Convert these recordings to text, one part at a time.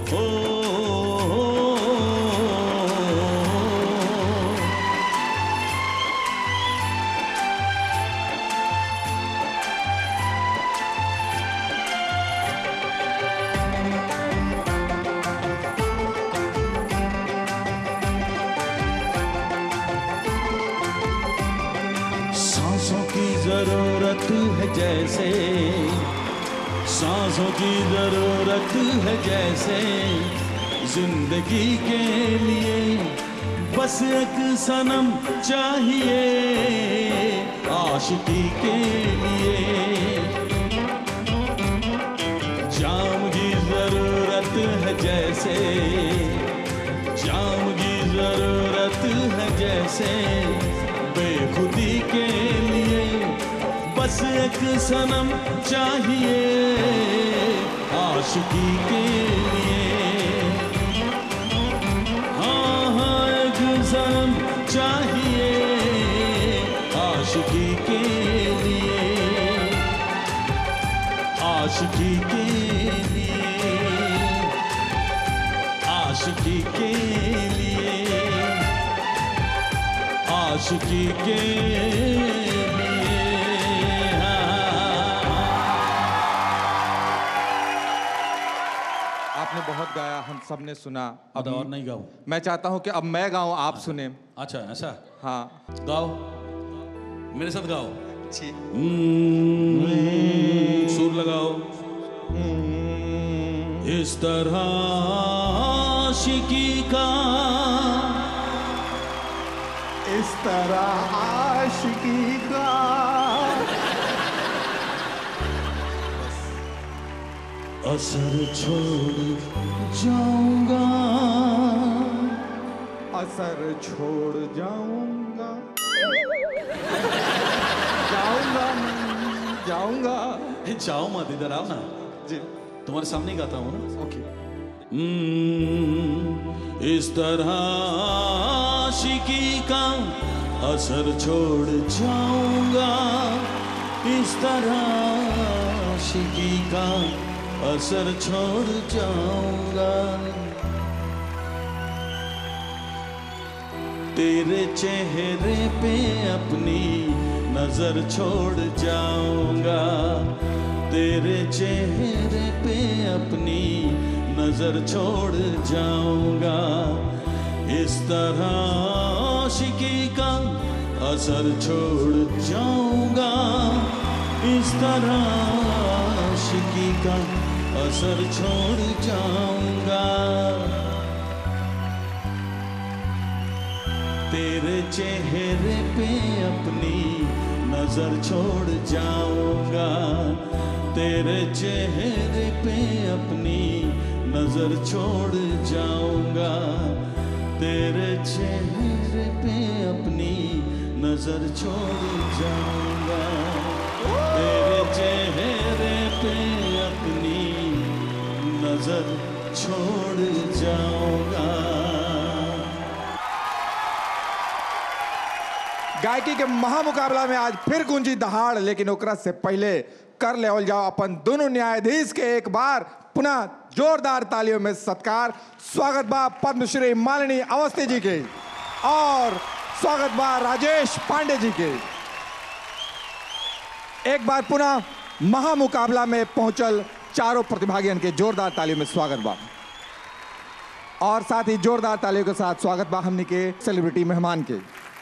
सांसों की जरूरत है जैसे सांसों की जरूरत है जैसे जिंदगी के लिए बस एक सनम चाहिए आशिकी के लिए जाम की जरूरत है जैसे जाम की जरूरत है जैसे बेखुदी के लिए बस एक सनम चाहिए आशिकी के लिए हाँ हाँ एक सनम चाहिए आशिकी के लिए आशिकी के लिए आशिकी के लिए आशिकी के लिए हाँ। आपने बहुत गाया हम सब ने सुना अब अब और नहीं गाओ मैं चाहता हूं कि अब मैं गाऊं आप सुने अच्छा ऐसा हाँ गाओ मेरे साथ गाओ जी हम्म, सुर लगाओ इस तरह आशिकी का इस तरह आशिकी का असर छोड़ जाऊंगा असर छोड़ जाऊंगा जाऊंगा मैं, जाऊंगा ए, जाओ मत इधर आओ ना जी तुम्हारे सामने ही गाता हूँ ना ओके हम्म, इस तरह आशिकी का असर छोड़ जाऊंगा इस तरह आशिकी का असर छोड़ जाऊंगा तेरे चेहरे पे अपनी नजर छोड़ जाऊंगा तेरे चेहरे पे अपनी नजर छोड़ जाऊंगा इस तरह आशिकी का असर छोड़ जाऊंगा इस तरह आशिकी का असर छोड़ जाऊंगा तेरे चेहरे पे अपनी नजर छोड़ जाऊंगा तेरे चेहरे पे अपनी नजर छोड़ जाऊंगा तेरे चेहरे पे अपनी नजर छोड़ जाऊंगा तेरे चेहरे पे अपनी नजर छोड़ जाऊंगा गायकी के महामुकाबला में आज फिर गूंजी दहाड़ लेकिन ओकरा से पहले कर लेवल जाओ अपन दोनों न्यायाधीश के एक बार पुनः जोरदार तालियों में सत्कार स्वागत बा पद्मश्री मालिनी अवस्थी जी के और स्वागत बा राजेश पांडे जी के एक बार पुनः महामुकाबला में पहुंचल चारों प्रतिभागियों के जोरदार तालियों में स्वागत बा और साथ ही जोरदार तालियों के साथ स्वागत बा हमनी के सेलिब्रिटी मेहमान के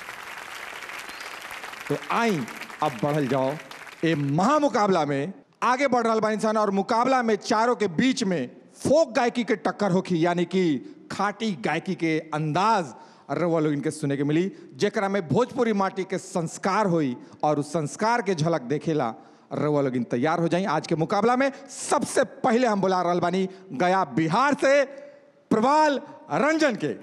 तो आई अब बढ़ल जाओ ए महामुकाबला में आगे बढ़ रहा बा इंसान और मुकाबला में चारों के बीच में फोक गायकी के टक्कर होखी यानी कि खाटी गायकी के अंदाज रवा लोग इनके सुने के मिली जेकरा में भोजपुरी माटी के संस्कार हुई और उस संस्कार के झलक देखेला रवा लोग इन तैयार हो जाई आज के मुकाबला में सबसे पहले हम बुला रहल बानी गया बिहार से प्रवाल रंजन के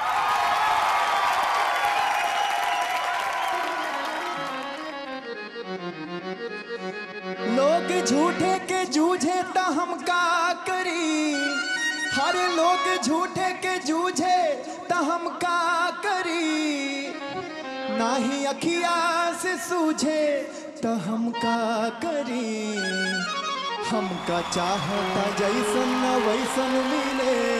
लोग झूठे के जूझे त हम का करी हर लोग झूठे के जूझे त हम का करी नाही अखिया से सूझे त हम का करी हमका चाहता जैसन न वैसन मिले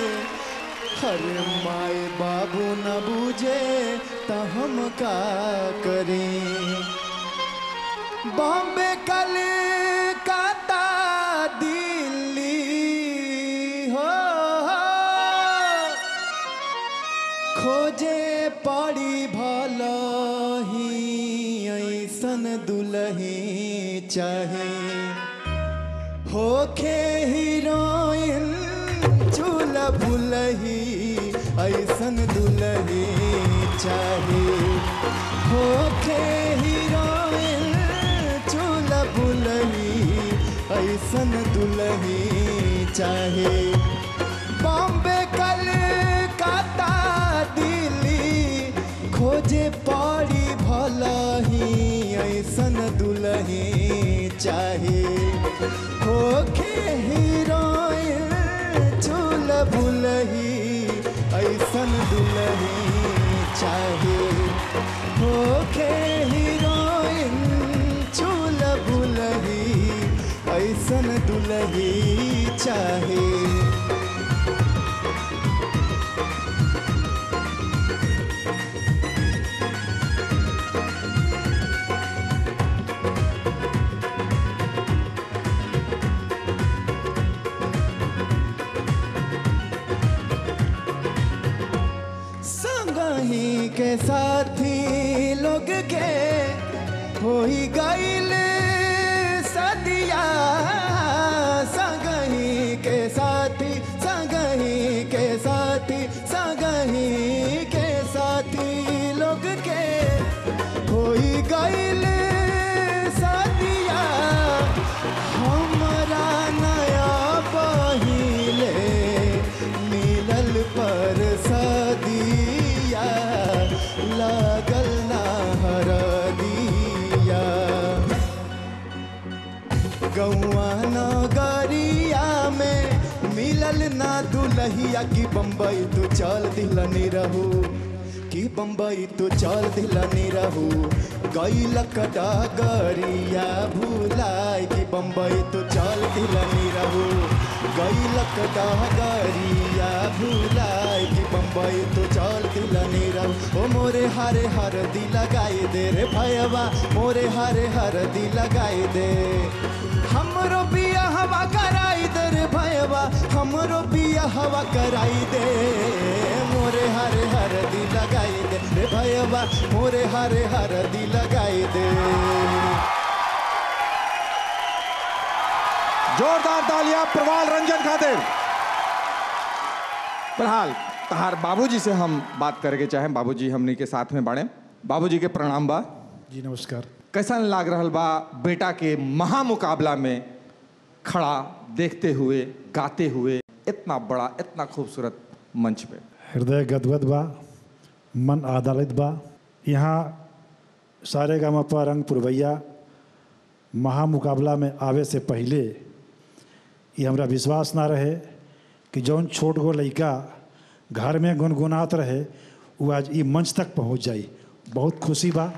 अरे माए बाबू न बूझे तो हम का करें बॉम्बे कलकत्ता दिल्ली हो खोजे पड़ी भलही ऐसन दुलही चाहे होखे हीरोइन चूल भुलही ऐसन दुलही चाहे होखे हीरोइन चूल भुलही ऐसन दुलही चाहे बॉम्बे कलकत्ता दिल्ली खोजे पड़ी भलही ऐसन दुलही चाहे होखे हीरोइन चूल भुलही ऐसन दुलही चाहे होखे हीरोइन चूल भुलही ऐसन दुलही चाहे संगही के साथी लोग के होई गईल सदिया संगही के साथी संगही के साथी संगही के साथी लोग के होई गईल सदिया हमरा नया पहिले मिलल पर सदिया लागल ना हरदिया गौआ नगरिया में मिलल ना दुलहिया की बम्बई तू चल दिलनी रहू की बम्बई तू चल दिलनी रहू गैलक डगरिया भूलाय की बम्बई तू चल दिलनी रहू गैलक डगरिया भूलाय की बम्बई तू चल दिलनी रहू ओ मोरे हरे हर दी लगाई दे रे भयवा मोरे हरे हर दी लगाई दे हमरो बिया हवा कराई दे रे भयवा हमरो बिया हवा कराई दे मोरे हरे हर दी लगाई दे रे भयवा मोरे हरे हर दी लगाई दे जोरदार तालियां प्रवाल रंजन खातिर फिलहाल तहार बाबूजी से हम बात करके चाहें बाबूजी हमनी के साथ में बाड़े बाबूजी के प्रणाम बा जी नमस्कार कैसन लाग रहल बा बेटा के महामुकाबला में खड़ा देखते हुए गाते हुए इतना बड़ा इतना खूबसूरत मंच पे हृदय गदगद बा मन आदालित बा यहाँ सारे गामा रंग पुरवैया महामुकाबला में आवे से पहले ये हमरा विश्वास ना रहे कि जौन छोट गो लड़का घर में गुनगुनात रहे वो आज ई मंच तक पहुँच जाई बहुत खुशी बा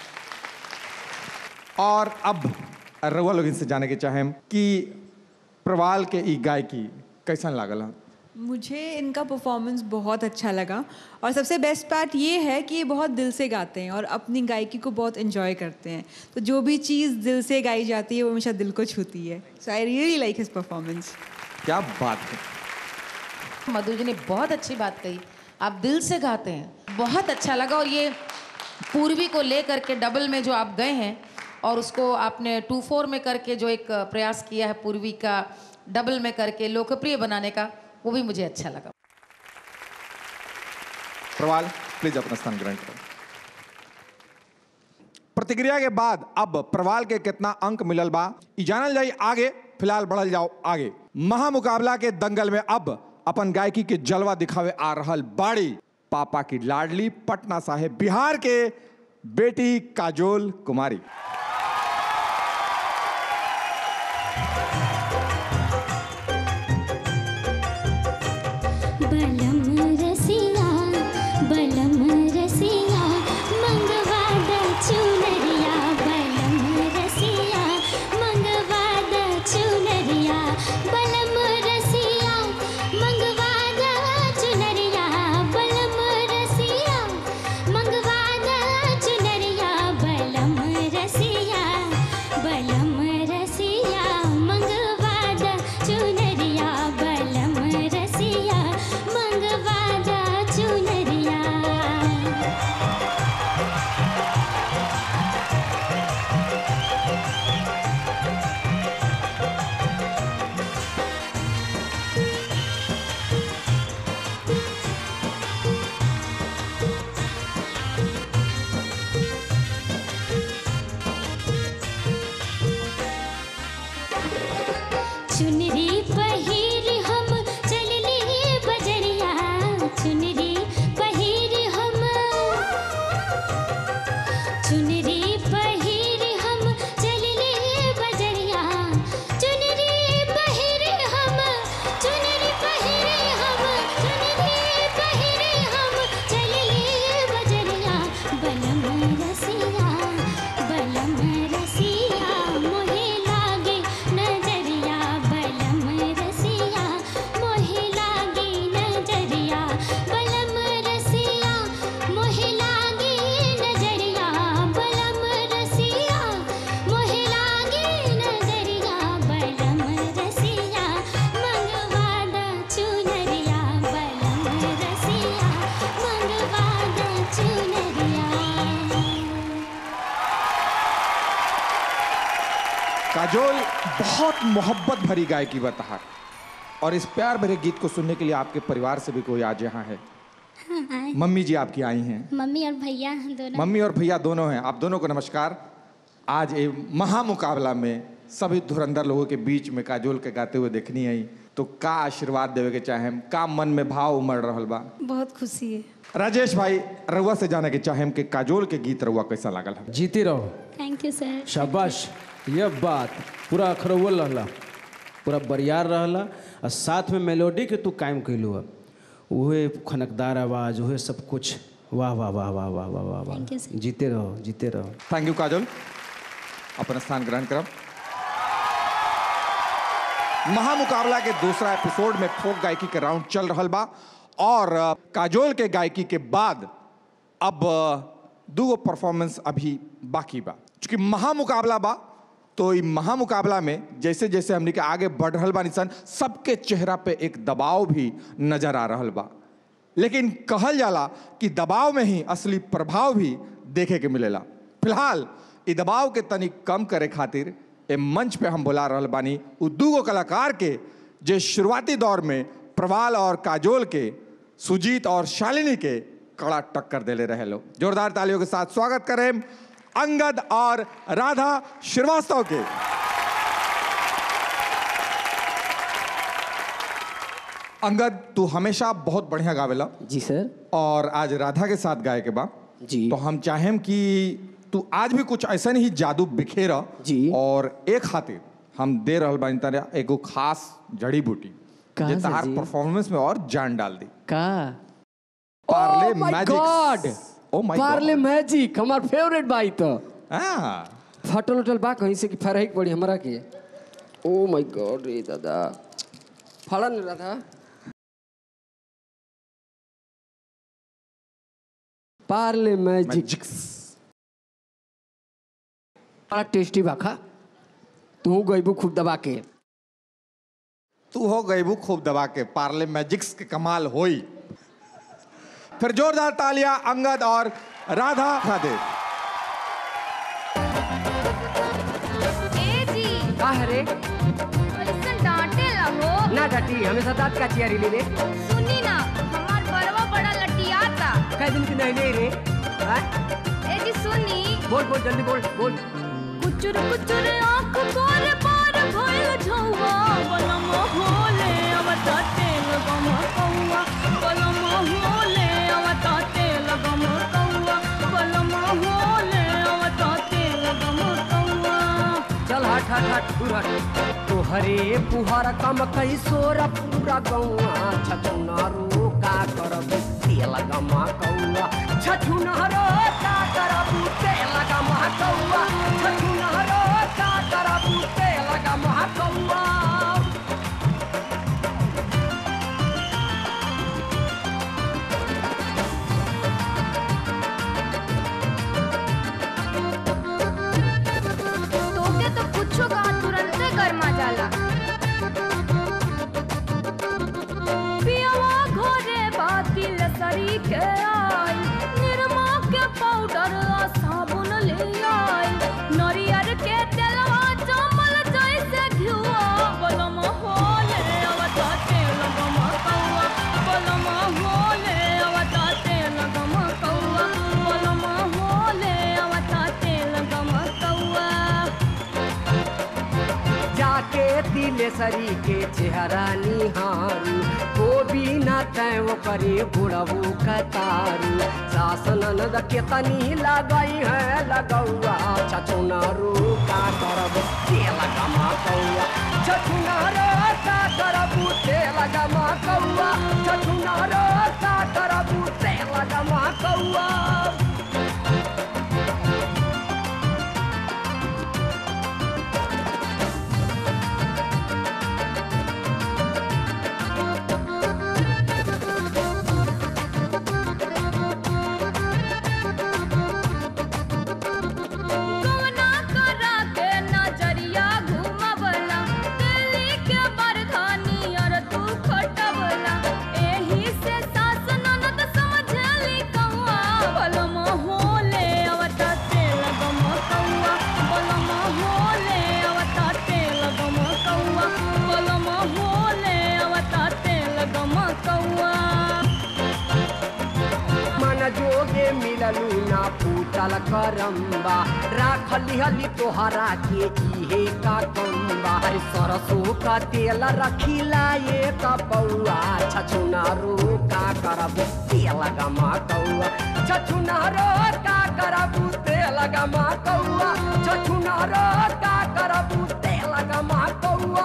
और अब रउआ लोग से जाने के चाहें कि प्रवाल के ई गायकी कैसन लागल है मुझे इनका परफॉर्मेंस बहुत अच्छा लगा और सबसे बेस्ट पार्ट ये है कि ये बहुत दिल से गाते हैं और अपनी गायकी को बहुत इन्जॉय करते हैं तो जो भी चीज़ दिल से गाई जाती है वो हमेशा दिल को छूती है so I really like his performance क्या बात है मधु जी ने बहुत अच्छी बात कही आप दिल से गाते हैं बहुत अच्छा लगा और ये पूर्वी को ले करके डबल में जो आप गए हैं और उसको आपने टू फोर में करके जो एक प्रयास किया है पूर्वी का डबल में करके लोकप्रिय बनाने का वो भी मुझे अच्छा लगा प्रवाल प्लीज अपना स्थान ग्रहण करो प्रतिक्रिया के बाद अब प्रवाल के कितना अंक मिलल बा ई जानल जाई आगे फिलहाल बढ़ल जाओ आगे महामुकाबला के दंगल में अब अपन गायकी के जलवा दिखावे आ रहल बाड़ी पापा की लाडली पटना साहेब बिहार के बेटी काजोल कुमारी बलम रसिया बलम रसिया मंगवा द चुनरिया बलम रसिया मंगवा द चुनरिया बलम रसिया मंगवा द चुनरिया काजोल बहुत मोहब्बत भरी गायकी बता और इस प्यार भरे गीत को सुनने के लिए आपके परिवार से भी कोई आज यहाँ है हाँ आए मम्मी जी आपकी आई हैं मम्मी और भैया दोनों मम्मी और भैया दोनों हैं आप दोनों को नमस्कार आज ये महामुकाबला में सभी धुरंधर लोगों के बीच में काजोल के गाते हुए देखनी आई तो का आशीर्वाद देवे के चाहे का मन में भाव उमड़ रहल बा बहुत खुशी है राजेश भाई रउआ से जाने के चाहे कि काजोल के गीत रउआ कैसा लागल है जीते रहो थैंक यू सर शाबाश यह बात पूरा अखरौल रहला पूरा बरियार रहला और साथ में मेलोडी के तू कायम कैलू है उहे खनकदार आवाज उहे सब कुछ वाह वाह वाह वाह वाह वाह वाह Thank you, वाह sir. जीते रहो जीते रहो थैंक यू काजोल अपन स्थान ग्रहण करब महामुकाबला के दूसरा एपिसोड में फोक गायकी के राउंड चल रहल बा और अ, काजोल के गायकी के बाद अब अ, दूगो परफॉर्मेंस अभी बाकी बा चूंकि महामुकाबला बा तो ई महामुकाबला में जैसे जैसे हमने के आगे बढ़ रहल बा निसन सबके चेहरा पे एक दबाव भी नजर आ रहल बा लेकिन कहल जाला कि दबाव में ही असली प्रभाव भी देखे के मिलेला फिलहाल इ दबाव के तनिक कम करे खातिर ए मंच पे हम बुला रहल बानी उ दूगो कलाकार के जे शुरुआती दौर में प्रवाल और काजोल के सुजीत और शालिनी के कड़ा टक्कर देले रहे लो जोरदार तालियों के साथ स्वागत करें अंगद और राधा श्रीवास्तव के अंगद तू हमेशा बहुत बढ़िया गावेला जी सर और आज राधा के साथ गाए के बा जी। तो हम चाहेम कि तू आज भी कुछ ऐसा ही जादू बिखेर जी। और एक खातिर हम दे रहल बानी तारे एगो खास जड़ी बूटी कहाँ जे से तहार जी? परफॉर्मेंस में और जान डाल दी का Parle Oh my magic God! Oh my Parle magic हमार फेवरेट बाई तो हां फटल उटल बा कहीं से कि फरहिक पड़ी हमरा के ओ माय गॉड रे दादा फड़ा नहीं रहा था पार्ले मैजिक मैजिक्स बड़ा टेस्टी बा खा तू गईबू खूब दबा के तू हो गईबू खूब दबा के पार्ले मैजिक्स के कमाल होई फिर जोरदार तालियां अंगद और राधा खादे ए जी का रे ऐसन डांटे हो ना डटी हमेशा दांत का चियारी ले ले सुनी ना हमार बड़वा बड़ा लटियाता कई दिन की नहीं नहीं रे हाँ? ए जी सुनी बोल बोल जल्दी बोल बोल कुचुर कुचुर आंख कोर पार भइल झौवा बलम होले अवता तेल गम कौवा बलम होले अवता तेल गम कौवा बलम होले अवता तेल गम कौवा चल हट हट हट दूर हट तोहरे पुहर कम कई सोर पूरा गौआ छछुनारू का करब तेल गमा कौआ छछुनारो का करब तेल गमा कौआ छछुनारो का करब तेल गमा कौआ तोके तो कुछो कहा तुरंते गरमा जाला पियवा घरे बातिल सरी के आई निरमा के पाउडर आ साबुन ले आई नरियर के तेलवा जमल जैसे घिउआ बलम होले अवता तेल गम कौआ बलम होले अवता तेल गम कौआ बलम होले अवता तेल गम कौआ जाके तिलेसरी के चेहरा निहारू को भी न तय वो करे बुढ़बू कतारू सासन नद के तनी लगई है लगौआ छछुनारू का करब तेल गमा कौआ छछुनारू का करबू तेल गमा कौआ छछुनारू का करबू तेल गमा कौआ कवना करा के नजरिया घुमबला दिल्ली के बरधानी और तू खटबला एही से सास ननद समझली कौआ सोचलू ना फूटल करम्बा राख लिहली तोहरा के इहे का कम्बा अरे सरसों का तेल रखिला ये कपौआ छछुना रो का करबू तेल गमा कौआ छछुना रो का करबू तेल गमा कौआ छछुना रो का करबू तेल गमा कौआ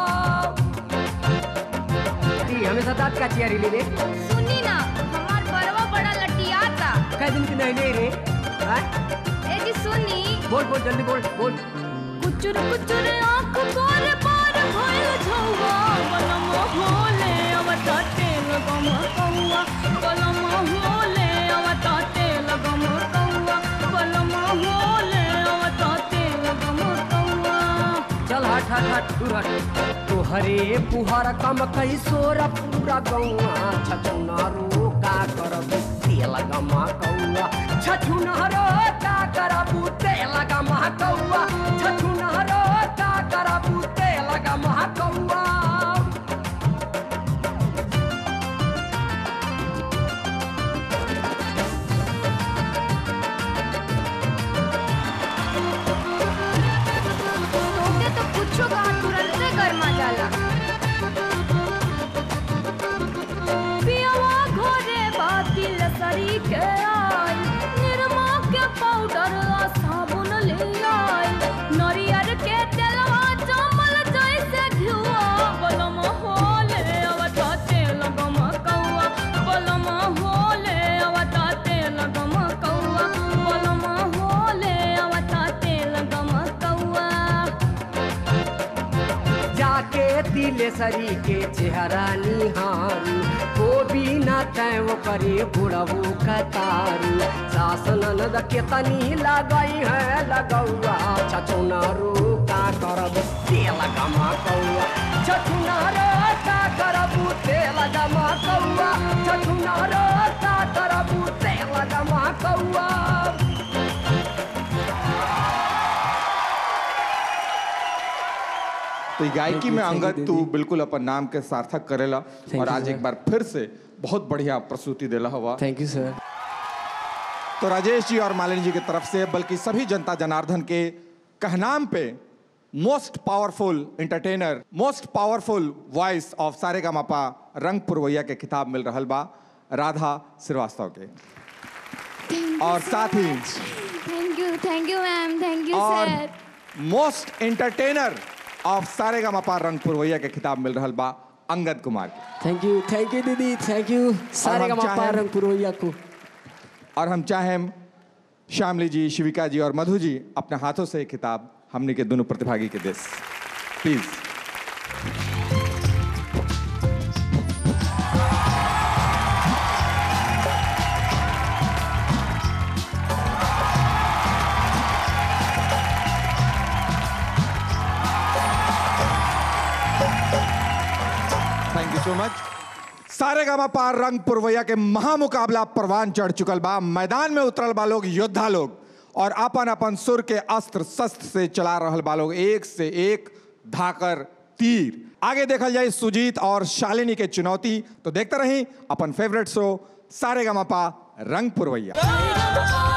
ती हमेशा दांत का चियारी ले रे सुनी ना हमार बरवा बड़ा लटियाता कै दिन की नहीं ले रे हाँ? ए जी सुनी बोल बोल जल्दी बोल बोल कुचुर कुचुर आंख बार बार भइल झौवा बलम होले अवता तेल गम कौआ बलम होले अवता तेल गम कौआ बलम होले अवता तेल गम कौआ चल हट हट हट दूर हट तोहरे पुहर कम कई सोर पूरा गौआ छछुना रो का करबू तेल गमा कौआ छछुना रो का करबू तेल गमा कौआ छछुना रो का करबू तेल गमा कौआ तोके तो कुछो कहा तुरंते गरमा जाला पियवा घरे बाती लसरी के आई निरमा के पाउडर आ साबुन ले आई नरियर के तेलवा चमल जैसे घिउआ बलम होले अवता तेल गम कौआ बलम होले अवता तेल गम कौआ बलम होले अवता तेल गम कौआ जाके तिलेसरी के चेहरा निहारू को बिना तय वो करे बुढ़बू कतारू सासन नद के तनी लगई है लगौआ छछुना रो का करब तेल गमा कौआ छछुना रो का करबू तेल गमा कौआ छछुना रो का करबू तेल गमा कौआ तो ये गायकी में अंगद तू बिल्कुल अपन नाम के सार्थक करेला और आज एक बार फिर से बहुत बढ़िया प्रस्तुति देला हुआ थैंक यू सर तो राजेश जी और मालिनी जी की तरफ से बल्कि सभी जनता जनार्दन के कहनाम पे most powerful entertainer most powerful voice of सारे का मापा रंग पुरवैया के खिताब मिल रहल बा राधा श्रीवास्तव के और साथ ही thank you thank you ma'am thank you और सर मोस्ट एंटरटेनर ऑफ सारे का मापा रंग पुरवैया के खिताब मिल रहल बा अंगद कुमार के थैंक यू थैंक यू दीदी थैंक यू सारे का हम मापा चाहें- रंग पुरोहिया को और हम चाहें श्यामली जी शिविका जी और मधु जी अपने हाथों से ये खिताब हमने के दोनों प्रतिभागी के देश प्लीज थैंक यू सो मच सारे गामा पार रंग पुरवैया के महामुकाबला परवान चढ़ चुकल बा मैदान में उतरल बा लोग योद्धा लोग और अपन अपन सुर के अस्त्र शस्त्र से चला रहल बा लोग एक से एक धाकर तीर आगे देखल जाए सुजीत और शालिनी के चुनौती तो देखते रही अपन फेवरेट शो सारे गामा पा रंग पुरवैया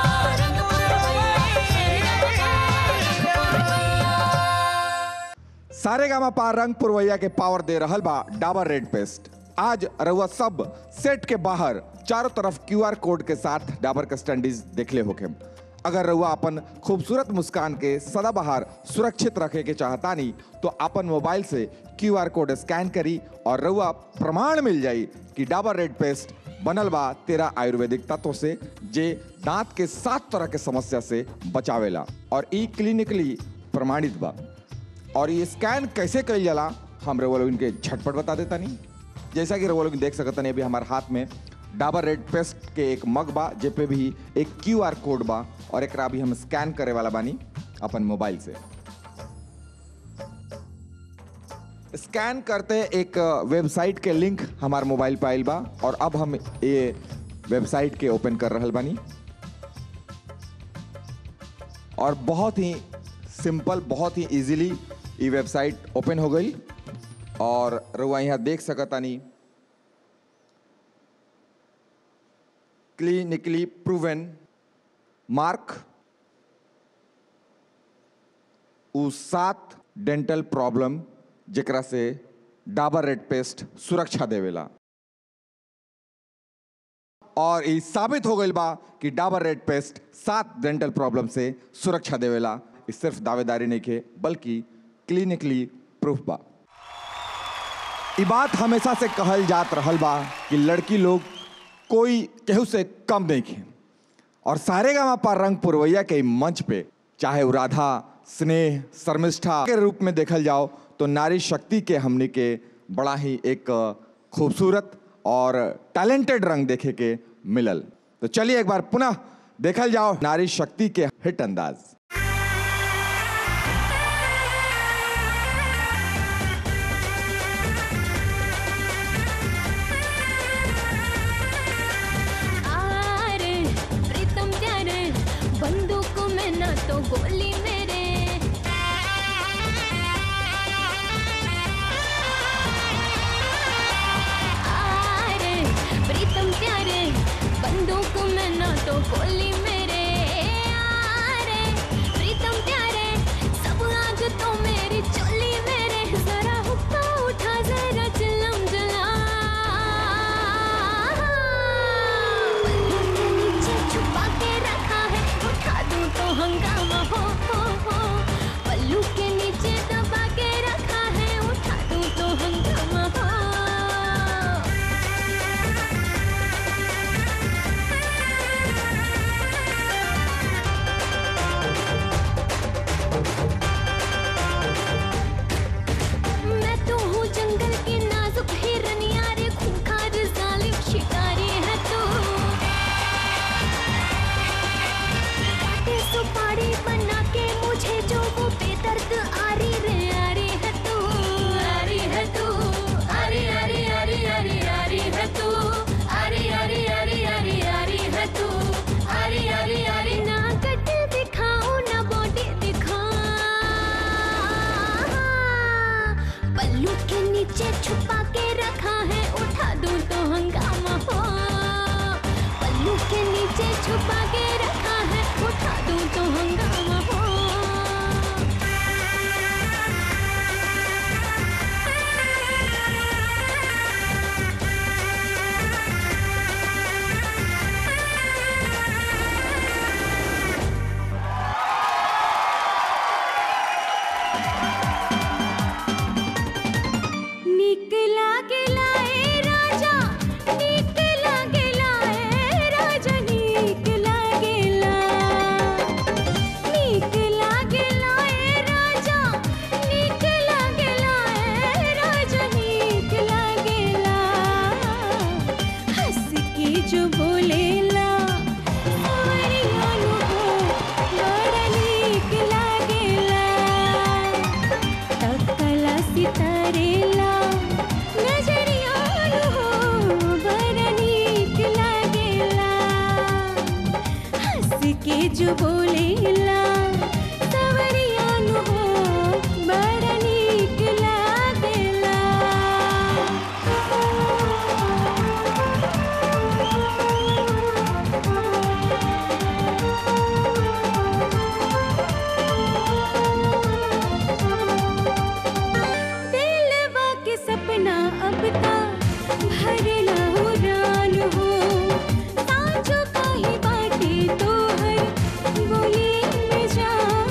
सारे गामा पा रंग पुरवैया के पावर दे रहल बा डाबर रेड पेस्ट आज रउआ सब सेट के बाहर चारों तरफ क्यूआर कोड के साथ डाबर के स्टैंडीज देखले होके अगर रउआ अपन खूबसूरत मुस्कान के सदाबहार सुरक्षित रखे के चाहतानी तो अपन मोबाइल से क्यूआर कोड स्कैन करी और रउआ प्रमाण मिल जाई कि डाबर रेड पेस्ट बनल बा तेरा आयुर्वेदिक तत्व से जे दांत के सात तरह के समस्या से बचावेला और ई क्लिनिकली प्रमाणित बा और ये स्कैन कैसे कल जाला हम रउआ लोगन के झटपट बता देता नहीं जैसा कि रउआ लोगन देख सकत नहीं अभी हमारे हाथ में डाबर रेड पेस्ट के एक मग बा जे पे भी एक क्यू आर कोड बा और एकरा अभी हम स्कैन करे वाला बानी अपन मोबाइल से स्कैन करते एक वेबसाइट के लिंक हमार मोबाइल पे आइल बा और अब हम ये वेबसाइट के ओपन कर रहल बानी और बहुत ही सिंपल बहुत ही इजीली ये वेबसाइट ओपन हो गई और रुआ यहाँ देख सकतानी क्लिनिकली प्रूवन मार्क उ सात डेंटल प्रॉब्लम जेकरा से डाबर रेड पेस्ट सुरक्षा देवेला और ई साबित हो गई बा कि डाबर रेड पेस्ट सात डेंटल प्रॉब्लम से सुरक्षा देवेला ई सिर्फ दावेदारी नहीं के बल्कि क्लिनिकली प्रूफ बा ई बात हमेशा से कहल जात रहल बा कि लड़की लोग कोई केहू से कम नहीं खे और सारे गामा पर रंग पुरवैया के ई मंच पे चाहे वो राधा स्नेह शर्मिष्ठा के रूप में देखल जाओ तो नारी शक्ति के हमने के बड़ा ही एक खूबसूरत और टैलेंटेड रंग देखे के मिलल तो चलिए एक बार पुनः देखल जाओ नारी शक्ति के हिट अंदाज आरे प्रीतम प्यारे बंदूक में ना तो गोली मेरे आरे प्रीतम प्यारे बंदूक में ना तो गोली मेरे आरे प्रीतम प्यारे सब आग तो मेरी चोली मेरे जरा हुक्का उठा जरा चिलम जला पल्लू के नीचे छुपा के रखा है उठा दूं तो हंगामा हो हो हो पल्लू के नीचे दबा के रखा है उठा दूं तो हंगामा हो मैं तो हूँ जंगल की नाजुक हिरनिया रे खूंखार जालिम शिकारी है तू काटे सुपारी बना के मुझे जो वो बेदर्द आरी रे आरी है तू आरी है तू आरी आरी आरी आरी आरी है तू आरी आरी आरी आरी आरी है तू आरी आरी आरी ना कट दिखाऊं ना बॉडी दिखाऊं पल्लू के नीचे छुपा के रखा है उठा दूं तो हंगामा हो पल्लू के नीचे छुपा के रखा है उठा दूं तो हंगामा हो नीक लागेला ए राजा नीक लागेला ए राजा नीक लागेला नीक लागेला ए राजा नीक लागेला ए राजा नीक लागेला हंस के जो बोलेला सावरिया नु हो बड़ा नीक लागेला तकला सितारेला नजरिया हो बड़ा नीक लागेला हंस के जो बोलेला सवरिया हो बड़ा नीक लागेला दिलवा के सपना अब ता भरला उड़ान हो साँझों का ही बाटे तो हर बोली में जान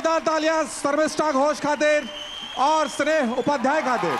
जोरदार तालियां सर्विस्टा घोष खातिर और स्नेह उपाध्याय खातिर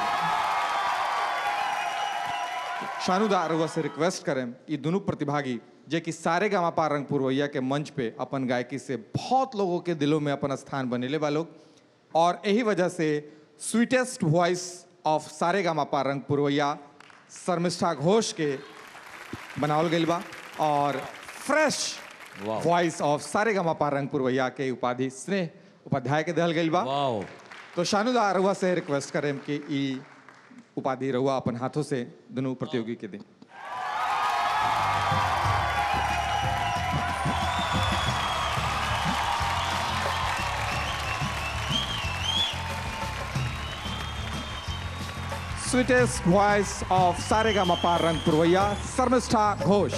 शानुदा अरुआ से रिक्वेस्ट करें ये दोनों प्रतिभागी जे कि सारे गामापा रंग पुरवैया के मंच पे अपन गायकी से बहुत लोगों के दिलों में अपन स्थान बनेले बा लोग और यही वजह से स्वीटेस्ट वॉइस ऑफ सारे गामापा रंग पुरवैया शर्मिष्ठा घोष के बनावल गई बा और फ्रेश वॉइस ऑफ सारे गामापा रंग पुरवैया के उपाधि स्नेह उपाध्याय के दहल गई बा तो शानुदा अरुआ से रिक्वेस्ट करें कि ई उपाधि रहुआ अपन हाथों से दोनों प्रतियोगी के दें स्वीटेस्ट वॉइस ऑफ सारेगामापा रंग पुरवैया शर्मिष्ठा घोष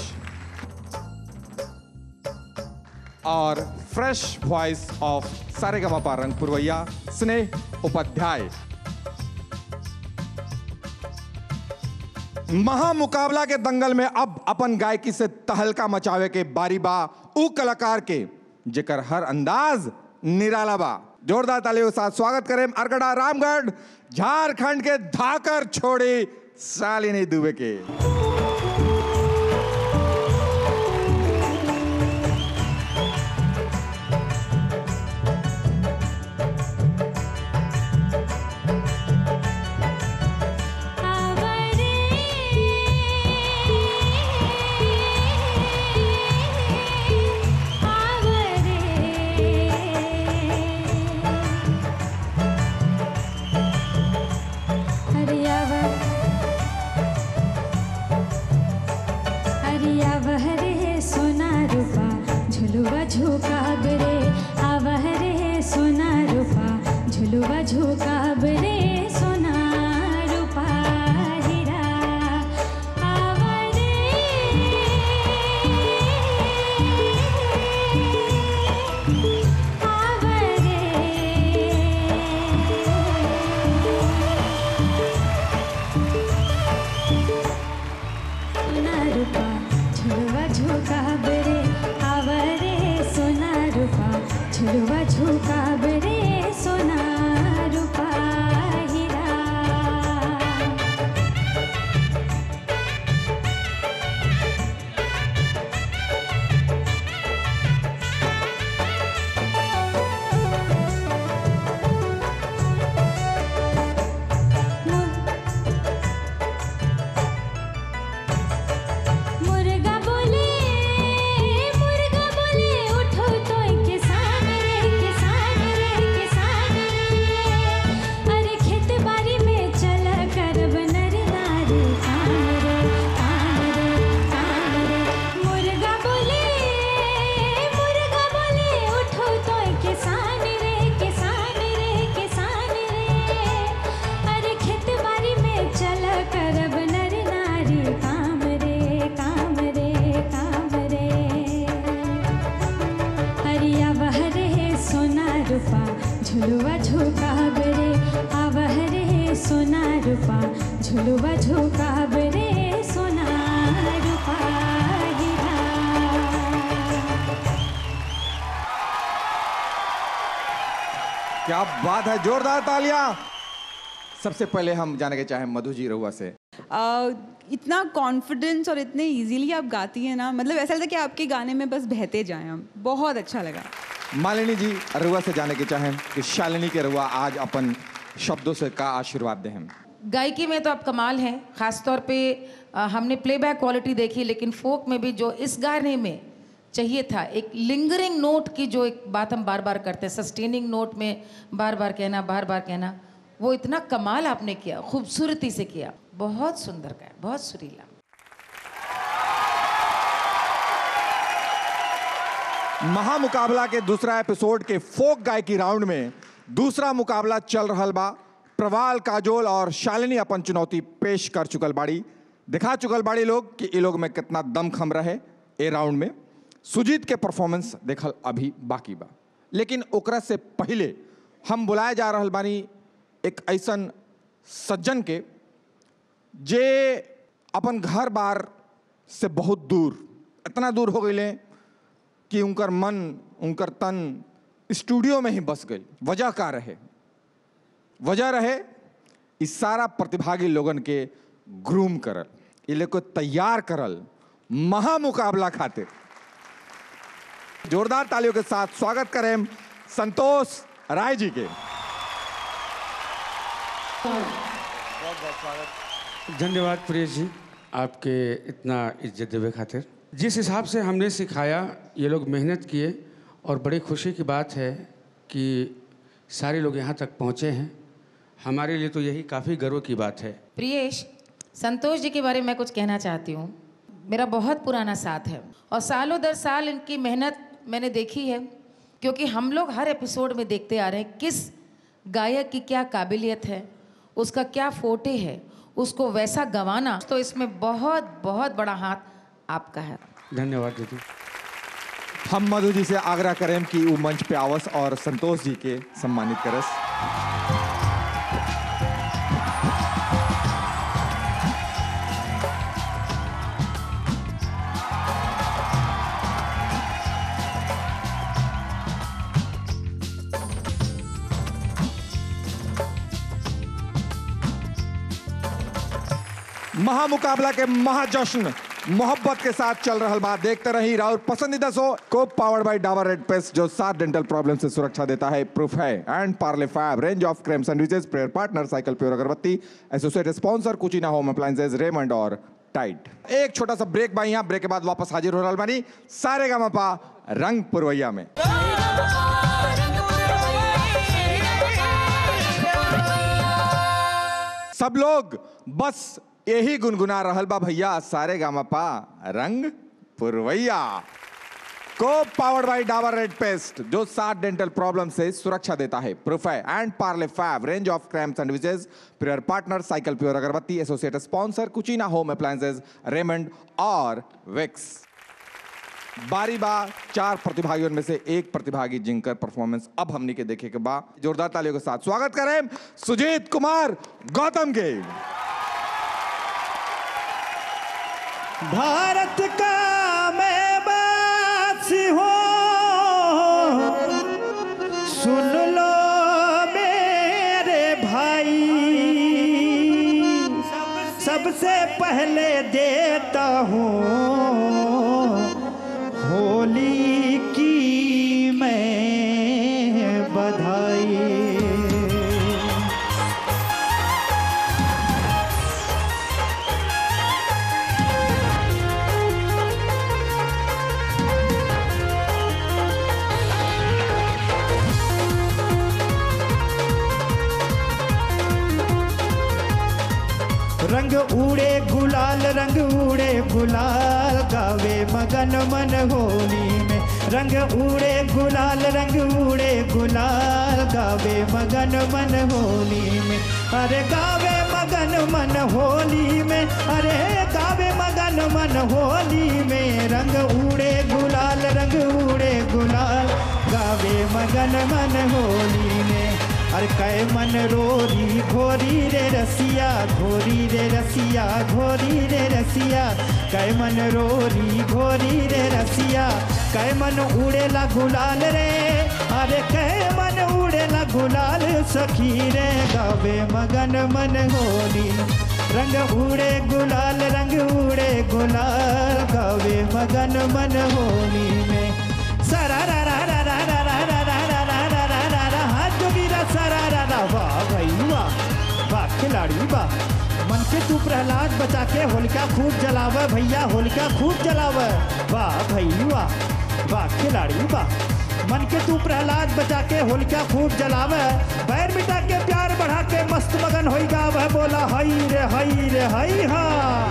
और फ्रेश वॉइस ऑफ सारेगामापा रंग पुरवैया स्नेह उपाध्याय महामुकाबला के दंगल में अब अपन गायकी से तहलका मचावे के बारी बा उ कलाकार के जेकर हर अंदाज निराला बा जोरदार तालियों के साथ स्वागत करें अरगड़ा रामगढ़ झारखंड के धाकर छोड़ी शालिनी दुबे के झुलुआ झुकाब रे आवह रे सोना रूपा झुलुआ झुकाब रे सोना रूपा हीरा आव रे आव सोना रूपा झुलुआ झुकाब रे आव रे सोना रूपा झुलुआ झुकाब रे सोना रूपा हीरा मुर्गा बोले मुर्गा बोले उठो तो किसान रे किसान रे किसान रे अरे खेत बाड़ी में चल कर नर नारी काम रे काम रे काम रे मुर्गा बोले मुर्गा बोले उठो तो किसान रे किसान रे किसान रे अरे खेत बाड़ी में चल करब नर नारी काम रे काम रे काम रे हरिया बहरे सोना रूपा झुलुआ झुकाब रे आवह रे सोना रूपा झुलुआ झुकाब रे सोना रूपा हीरा क्या बात है जोरदार तालियां सबसे पहले हम जाने के चाहें मधु जी रहुआ से आ, इतना कॉन्फिडेंस और इतने इजीली आप गाती हैं ना मतलब ऐसा लगता है कि आपके गाने में बस बहते जाएं हम बहुत अच्छा लगा मालिनी जी रहुआ से जाने के चाहें कि शालिनी के रहुआ आज अपन शब्दों से का आशीर्वाद दें हम गायकी में तो आप कमाल हैं खासतौर पे अ, हमने प्लेबैक क्वालिटी देखी लेकिन फोक में भी जो इस गाने में चाहिए था एक लिंगरिंग नोट की जो एक बात हम बार बार करते हैं सस्टेनिंग नोट में बार बार कहना बार बार कहना वो इतना कमाल आपने किया खूबसूरती से किया बहुत सुंदर गाया बहुत सुरीला महामुकाबला के दूसरा एपिसोड के फोक गायकी राउंड में दूसरा मुकाबला चल रहा बा प्रवाल काजोल और शालिनी अपन चुनौती पेश कर चुकल बाड़ी दिखा चुकल बाड़ी लोग कि ये लोग में कितना दम खम रहे ए राउंड में सुजीत के परफॉर्मेंस देखल अभी बाकी बा लेकिन ओकरा से पहले हम बुलाए जा रहल बानी एक ऐसन सज्जन के जे अपन घर बार से बहुत दूर इतना दूर हो गए कि उनकर मन उनकर तन स्टूडियो में ही बस गई वजह का रहे वजह रहे इस सारा प्रतिभागी लोगन के ग्रूम करल ये लोग को तैयार करल महामुकाबला खातिर जोरदार तालियों के साथ स्वागत करें संतोष राय जी के धन्यवाद प्रिय जी आपके इतना इज्जत देवे खातिर जिस हिसाब से हमने सिखाया ये लोग मेहनत किए और बड़ी खुशी की बात है कि सारे लोग यहाँ तक पहुँचे हैं हमारे लिए तो यही काफ़ी गर्व की बात है प्रियेश संतोष जी के बारे में मैं कुछ कहना चाहती हूँ मेरा बहुत पुराना साथ है और सालों दर साल इनकी मेहनत मैंने देखी है क्योंकि हम लोग हर एपिसोड में देखते आ रहे हैं किस गायक की क्या काबिलियत है उसका क्या फोटे है उसको वैसा गंवाना तो इसमें बहुत बहुत बड़ा हाथ आपका है धन्यवाद दीदी हम मधु जी से आग्रह करें कि वो मंच पे आवस और संतोष जी के सम्मानित करस महामुकाबला के महाजश्न मोहब्बत के साथ चल रहा बात देखते रही राउर पसंदीदा शो को powered by Dabur red paste जो सात डेंटल प्रॉब्लम से सुरक्षा देता है प्रूफ है and Parle fab range of creme sandwiches prayer partner cycle pure अगरबत्ती associate sponsor कुचिना home appliances Raymond और टाइट एक छोटा सा ब्रेक बाई यहाँ ब्रेक के बाद वापस हाजिर हो रहा बानी सारे गामा रंग पुरवैया में सब लोग बस यही गुनगुना रहल बा भैया सारे गामा पा रंग पुरवैया को powered by Dabur red paste जो सात डेंटल प्रॉब्लम से सुरक्षा देता है प्रूफे and Parle fab range of creme sandwiches pure partner cycle pure अगरबत्ती associate sponsor कुचिना home appliances Raymond और विक्स बारी बा चार प्रतिभागियों में से एक प्रतिभागी जिनकर परफॉर्मेंस अब हमने के देखे के बाद जोरदार तालियों के साथ स्वागत करें सुजीत कुमार गौतम के भारत का मैं बासी हो सुन लो मेरे भाई सबसे पहले देता हूँ होली की मैं बधाई रंग उड़े गुलाल रंग उड़े गुलाल गावे मगन मन होली में रंग उड़े गुलाल रंग उड़े गुलाल गावे मगन मन होली में अरे गावे मगन मन होली में अरे गावे मगन मन होली में रंग उड़े गुलाल रंग उड़े गुलाल गावे मगन मन होली में अरे कै मन रोरी घोरी रे रसिया घोरी रे रसिया घोरी रे रसिया कै मन रोरी घोरी रे रसिया कै मन उड़ेला गुलाल रे अरे कै मन उड़ेला गुलाल सखी रे गावे मगन मन होली रंग उड़े गुलाल रंग उड़े गुलाल गावे मगन मन होली में सरा रा रा रा रा रा रा रा रा रा रा रा रा रा रा हाथ जोगिरा सरा रा रा वाह भाई वाह वाह खिलाड़ी वाह मन के तू प्रहलाद बचा के होलिका खूब जलावे भैया होलिका खूब जलावे वाह भाई वाह वाह खिलाड़ी वाह मन के तू प्रहलाद बचा के होलिका खूब जलावे बैर मिटा के प्यार बढ़ा के मस्त मगन होई गावे बोला हई रे हई रे हई हा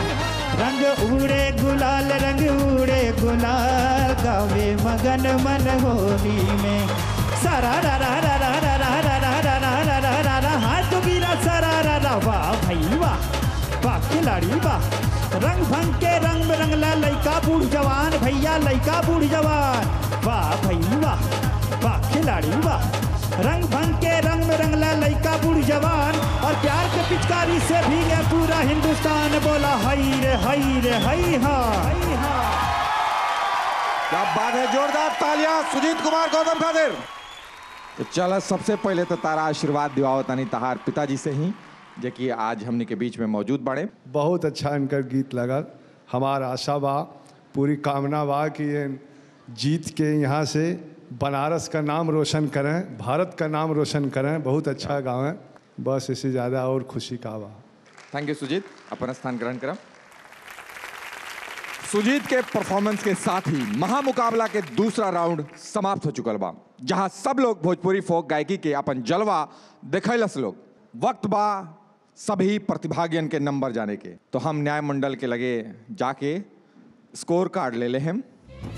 रंग उड़े गुलाल रंग उड़े गुलाल गावे मगन मन होली में सारा रा रा रा रा रा रा रा रा रा रा रा रा रा रा हाथ गिरा सारा रा रा वाह भाई वाह वाह खिलाड़ी वाह रंग भंग के रंग में रंगला लइका बूढ़ जवान भैया लइका बूढ़ जवान वाह भाई वाह वाह खिलाड़ी वाह रंग भंग के रंग में रंगला लइका बूढ़ जवान और प्यार के पिचकारी से भीगे पूरा हिंदुस्तान बोला हई रे हई रे हई हा हई हा क्या बात है जोरदार तालियां सुजीत कुमार गौतम खातिर तो चल सबसे पहले तो तारा आशीर्वाद दिवाओ तानी तहार पिताजी से ही जे कि आज हमने के बीच में मौजूद बाड़े बहुत अच्छा इनकर गीत लगल हमार आशा बा पूरी कामना बा कि ये जीत के यहाँ से बनारस का नाम रोशन करें भारत का नाम रोशन करें बहुत अच्छा गावें बस इससे ज़्यादा और खुशी का बा थैंक यू सुजीत अपन स्थान ग्रहण करम सुजीत के परफॉर्मेंस के साथ ही महामुकाबला के दूसरा राउंड समाप्त हो चुकल बा जहां सब लोग भोजपुरी फोक गायकी के अपन जलवा देखैलस लोग वक्त बा सभी प्रतिभागियन के नंबर जाने के तो हम न्याय मंडल के लगे जाके स्कोर कार्ड ले ले हम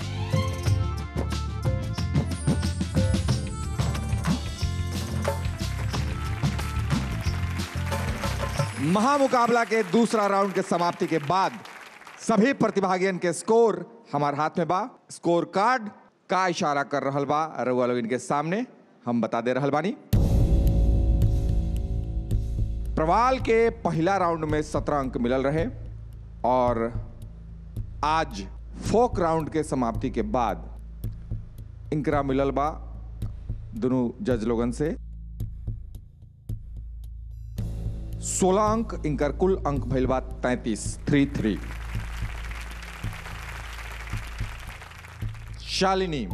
महामुकाबला के दूसरा राउंड के समाप्ति के बाद सभी प्रतिभागियन के स्कोर हमारे हाथ में बा स्कोर कार्ड का इशारा कर रहल बा रउआ लोग इनके सामने हम बता दे रहल बानी प्रवाल के पहला राउंड में सत्रह अंक मिलल रहे और आज फोक राउंड के समाप्ति के बाद इनकरा मिलल बा दोनों जज लोगन से 16 अंक इनकर कुल अंक भइल बा तैतीस थ्री थ्री शालिनी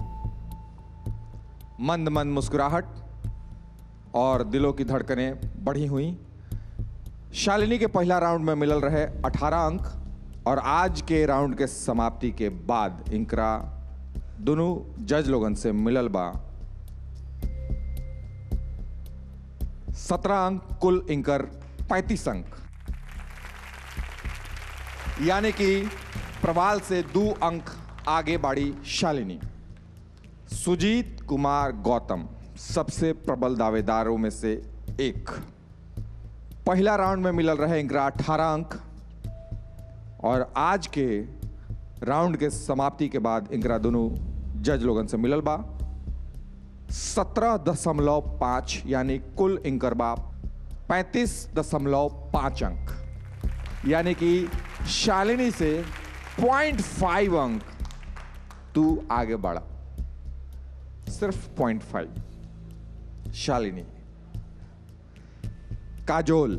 मंद मंद मुस्कुराहट और दिलों की धड़कनें बढ़ी हुई शालिनी के पहला राउंड में मिलल रहे 18 अंक और आज के राउंड के समाप्ति के बाद इनकरा दोनों जज लोगन से मिलल बा सत्रह अंक कुल इंकर पैंतीस अंक यानी कि प्रवाल से दो अंक आगे बाड़ी शालिनी सुजीत कुमार गौतम सबसे प्रबल दावेदारों में से एक पहला राउंड में मिलल रहे इंकरा अठारह अंक और आज के राउंड के समाप्ति के बाद इंकरा दोनों जज लोगन से मिलल बा सत्रह दशमलव पाँच यानी कुल इंकर बा पैंतीस दशमलव पाँच अंक यानी कि शालिनी से पॉइंट फाइव अंक तू आगे बढ़ा सिर्फ पॉइंट फाइव शालिनी काजोल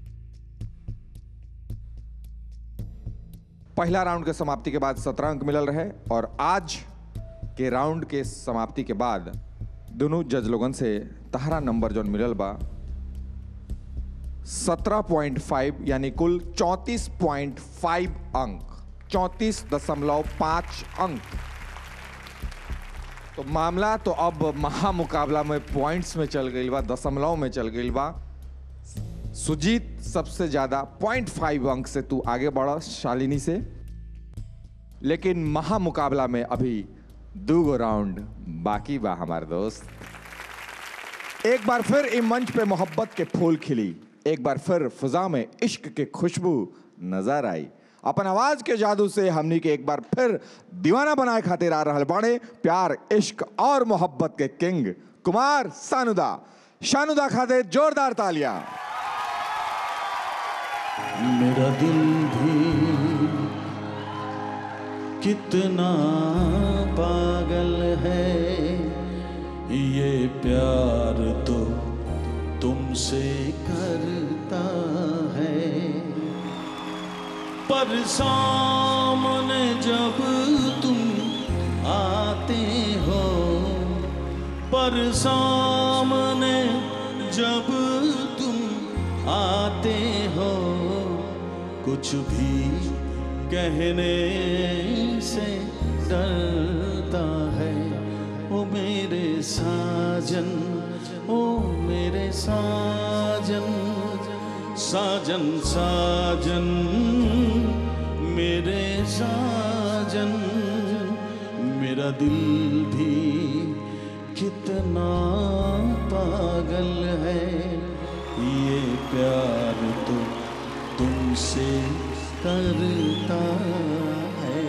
पहला राउंड के समाप्ति के बाद सत्रह अंक मिलल रहे और आज के राउंड के समाप्ति के बाद दोनों जज लोगन से तहरा नंबर जो मिलल बा 17.5 यानी कुल 34.5 अंक चौंतीस दशमलव पाँच अंक तो मामला तो अब महामुकाबला में पॉइंट्स में चल गई बा दशमलव में चल गई बा सुजीत सबसे ज्यादा पॉइंट फाइव अंक से तू आगे बढ़ा शालिनी से लेकिन महामुकाबला में अभी दो गो राउंड बाकी बा हमारे दोस्त एक बार फिर इस मंच पे मोहब्बत के फूल खिली एक बार फिर फिजा में इश्क के खुशबू नजर आई अपन आवाज के जादू से हमनी के एक बार फिर दीवाना बनाए खातिर आ रहल बाड़े प्यार इश्क और मोहब्बत के किंग कुमार सानुदा शानुदा खातिर जोरदार तालियां मेरा दिल भी कितना पागल है ये प्यार तो तुमसे करता है पर सामने जब तुम आते हो पर सामने जब तुम आते हो कुछ भी कहने से डरता है ओ मेरे साजन ओ मेरे साजन साजन साजन मेरे साजन मेरा दिल भी कितना पागल है ये प्यार तो तुमसे करता है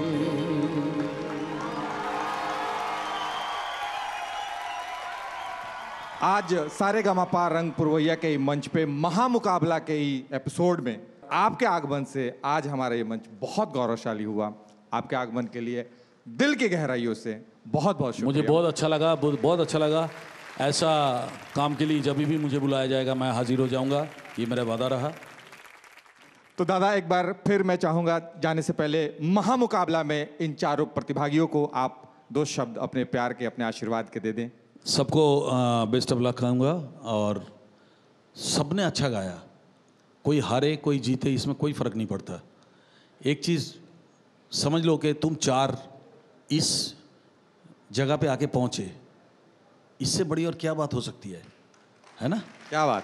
आज सारे गमापा रंग पुरवैया के ही मंच पे महामुकाबला के ही एपिसोड में आपके आगमन से आज हमारा ये मंच बहुत गौरवशाली हुआ आपके आगमन के लिए दिल की गहराइयों से बहुत बहुत मुझे शुक्रिया बहुत अच्छा लगा बहुत बहुत अच्छा लगा ऐसा काम के लिए जब भी मुझे बुलाया जाएगा मैं हाजिर हो जाऊंगा ये मेरा वादा रहा तो दादा एक बार फिर मैं चाहूंगा जाने से पहले महामुकाबला में इन चारों प्रतिभागियों को आप दो शब्द अपने प्यार के अपने आशीर्वाद के दे दें सबको बेस्ट ऑफ लक कहूँगा और सबने अच्छा गाया कोई हारे कोई जीते इसमें कोई फ़र्क नहीं पड़ता एक चीज़ समझ लो कि तुम चार इस जगह पे आके पहुँचे इससे बड़ी और क्या बात हो सकती है है ना क्या बात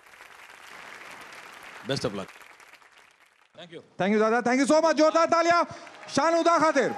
best of luck thank you thank you दादा थैंक यू सो मच जोरदार तालियां शान उदा खातिर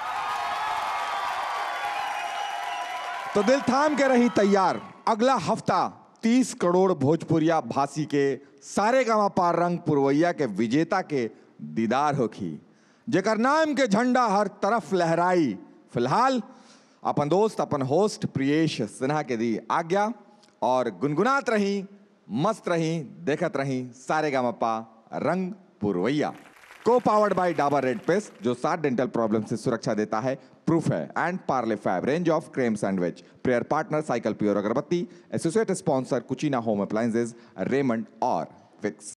तो दिल थाम के रही तैयार अगला हफ्ता तीस करोड़ भोजपुरिया भाषी के सारे गामा पार रंग पुरवैया के विजेता के दीदार होखी जेकर नाम के झंडा हर तरफ लहराई फिलहाल अपन दोस्त अपन होस्ट प्रियेश सिन्हा के दी आज्ञा और गुनगुनात रही मस्त रही देखत रही सारे गामा रंग पुरवैया को powered by Dabur red paste जो सात डेंटल प्रॉब्लम से सुरक्षा देता है प्रूफ है and Parle fab range of creme sandwich prayer partner cycle pure अगरबत्ती associate sponsor Cucina home appliances Raymond और फिक्स